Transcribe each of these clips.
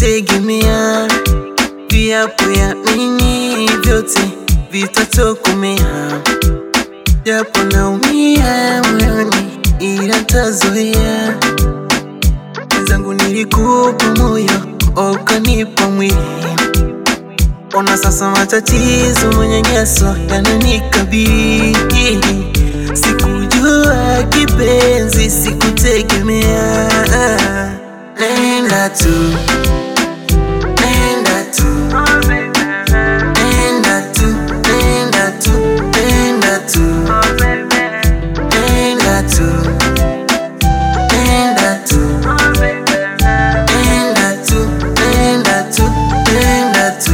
sikutegemea, viapo ya mimi vyote vitatokomea, japo naumia moyoni, ila tazoea. Mwenzangu, nilikupa moyo ukanipa mwili, ona sasa matatizo, manyanyaso yananikabili. Sikujua kipenzi, sikutegemea. Nenda tu, nenda tu, nenda tu, nenda tu, nenda tu, nenda tu, nenda tu, nenda tu, nenda tu, nenda tu.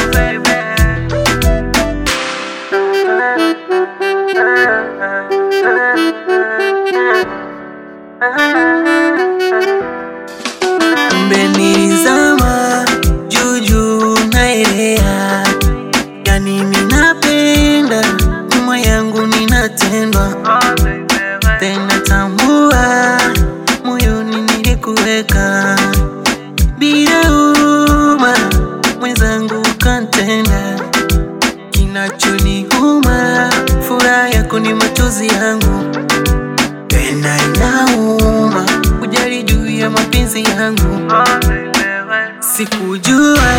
Kumbe nilizama juu juu naelea, yani ninapenda nyuma yangu ninatendwa tena, tambua moyoni nilikuweka bila huruma, mwenzangu ukantenda. Kinachoniuma furaha yako ni machozi yangu, tena inauma kujali juu ya mapenzi yangu. Sikujua,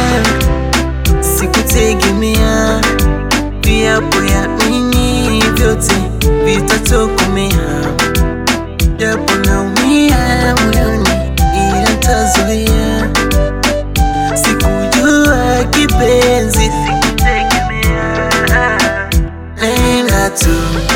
sikutegemea, viapo ya mimi vyote vitatokomea, japo naumia moyoni, ila tazoea. Sikujua kipenzi, sikutegemea. Nenda tu